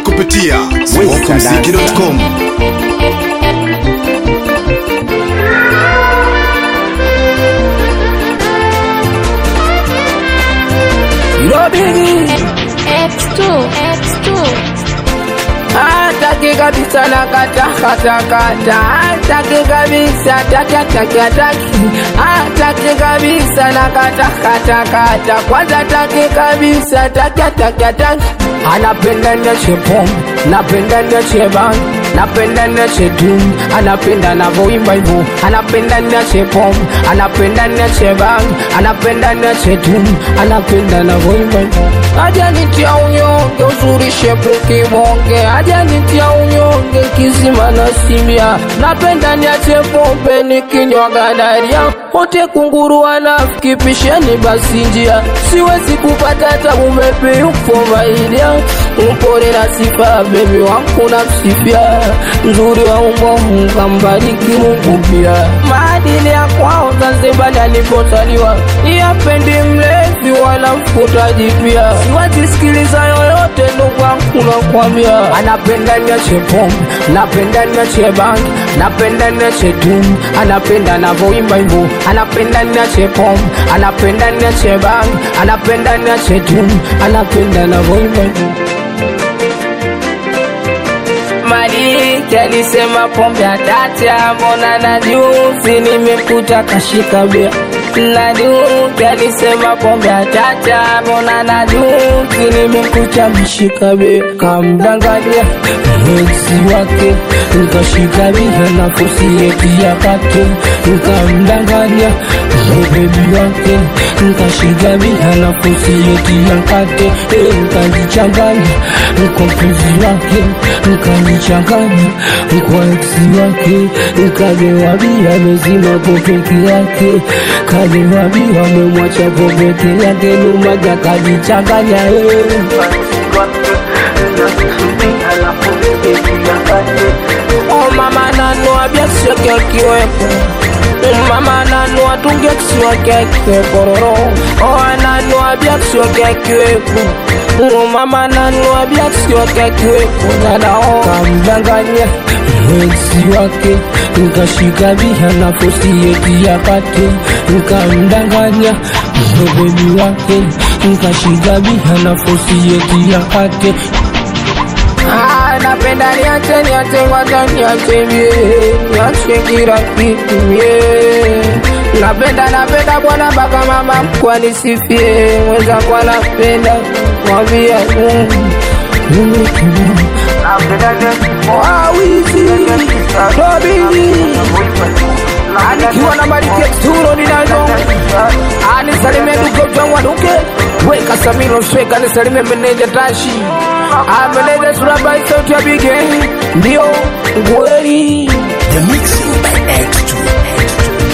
kupitia smokumziki.com. X2, X2. Hataki kabisa na kata kata kata, hataki kabisa taki hataki hataki, hataki kabisa na kata kata kata, kwanza hataki kabisa taki hataki hataki, anapenda niache pombe, napenda niache bangi, napenda niache dum, anapenda navyoimba hivyo, anapenda niache pombe, anapenda niache bangi, anapenda niache dum, anapenda navyoimba hivyo, aja nitia unyonge uzuri shepu kibonge, aja nitia unyonge kizima na simia, napenda niache pombe nikinywa gadaria, wote kunguru wanafiki pisheni basi njia, siwezi kupata tabu bebi ufomaidia, upole na sifa bebi wangu na msifia, nzuri wa umbo mkambariki Mungu pia, maadili ya kwao Zanzibar alipozaliwa, yapendi mlevi wala mfutaji pia, siwajisikiliza yoyote ndugu wangu nakwambia, anapenda niache pombe, napenda niache bangi, napenda niache dum, anapenda navyoimba hivyo, anapenda niache pombe, anapenda niache bangi, anapenda niache dum, anapenda navyoimba hivyo. Maliki alisema pombe atacha, mbona na juzi nimekuta kashika bia. Na Duke alisema pombe atacha, mbona na juzi nimekuta mshika bia. Kamdanganya mwenzi wake, nikashika bia na fusi eti yakate. Nikamdanganya bebi wake, nikashika bia na fusi eti yakate. Eh, Nikajichanganya kwa mpenzi wake, nikajichanganya kwa eksi wake, nikagewa bia mezima po peke yake, kagewa bia amemwacha po peke yake, numaja kajichanganya eh. Oh mama nanua biasi kiweko Mama nanua tunge kisiwa keke kororo Oh ananua biasi kiweko Oh mama nanua biasi kiweko Dada oh kamdanganya mwenzi wake Nikashika bia na fosi eti yakate Nikamdanganya bebi wake Nikashika bia na fosi eti yakate Ah, napenda niache niache kwanza niache mie niache kila kitu mie napenda napenda bwana mpaka mama mkwa nisifie mweza kwa napenda mwambia Mungu Mungu kiburi napenda niache wawizi dobili anikiwa na malike turo ninazo anisalimie duke ujangwa duke weka samiro shweka nisalimie meneja tashi ameneja surabai sauti ya bige ndio ngweli The mixing by X2.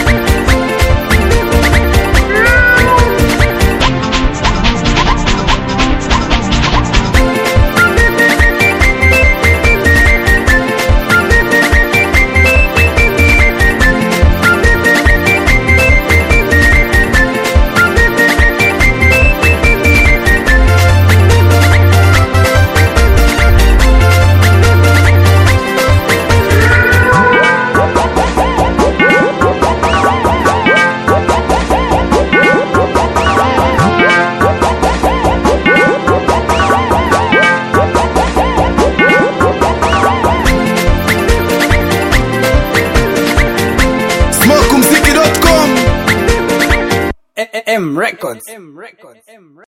smokumziki.com. M Records.